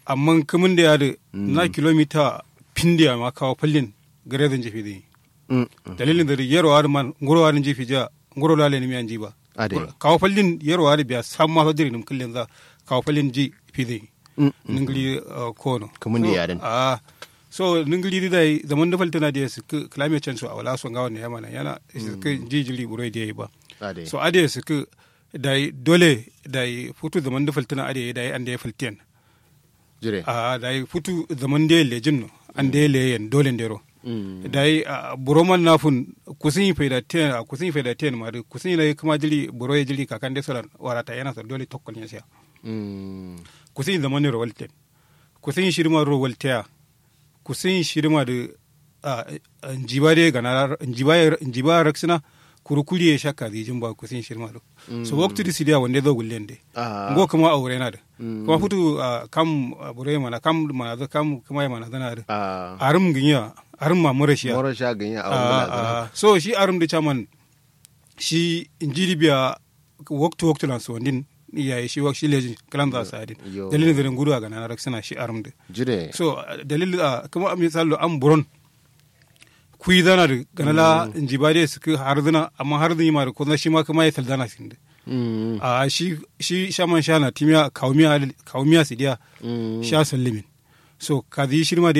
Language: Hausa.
amma kamun da ya da na kilomita pindiya ma kawo fallin gare zan jefi zai Mm. dalilin da yaro har man ngoro har jefi ja ngoro lale ni mi an ji ba Ade. kawo fallin yaro har biya sam ma sadiri nim kullin za kawo fallin ji fi zai Mm. ningli uh, kono Kamun da So, ya dan. ah so ningli da zaman da faltana da su ku climate change so a wala son gawan ne yamana yana su ku ji jili buroi da yi ba Ade. so ade su ku da dole da futu zaman da faltana ade da an da ya faltiyan Jire. a da futu zaman da lejin no an da leyen dole ndero Mm. da buroman nafun kusin yi faida ten a kusin yi faida ten ma da kusin yi kuma jili buro ya jili kakan da solan warata yana sa dole tokkon ya siya Mm. kusin yi zaman ne rawal ten kusin yi shirma rawal teya kusin yi shirma da a njiba de gana njiba njiba raksina kurukuri ya shakka zijin ba kusin yi shirma do so waktu di sidiya wanda zo gullen de Ah. ngo kuma aure na da Mm. kuma futu ah, kam ah, buro ya mana kam mana zo kam kuma ya mana zana da Ah. arum ginya arum ma mura shiya Moro sha ganya a Ah, wani barazana. ah, so shi arum da chairman shi injiri biya waktu waktu lan so din ya shi wak shi lejin kalan za sa din Yo. dalilin da gudu ga na raksana shi arum da Jire. so ah, dalil ah, kuma misalo am buron kuyi zana da ganala injibade su ka har zana amma har zan yi ma da kuma shi ma kuma ya saldana sin da Mm. a shi shi shaman shana timiya kawmiya kawmiya sidiya Mm. sha sallimin so kazi shirma da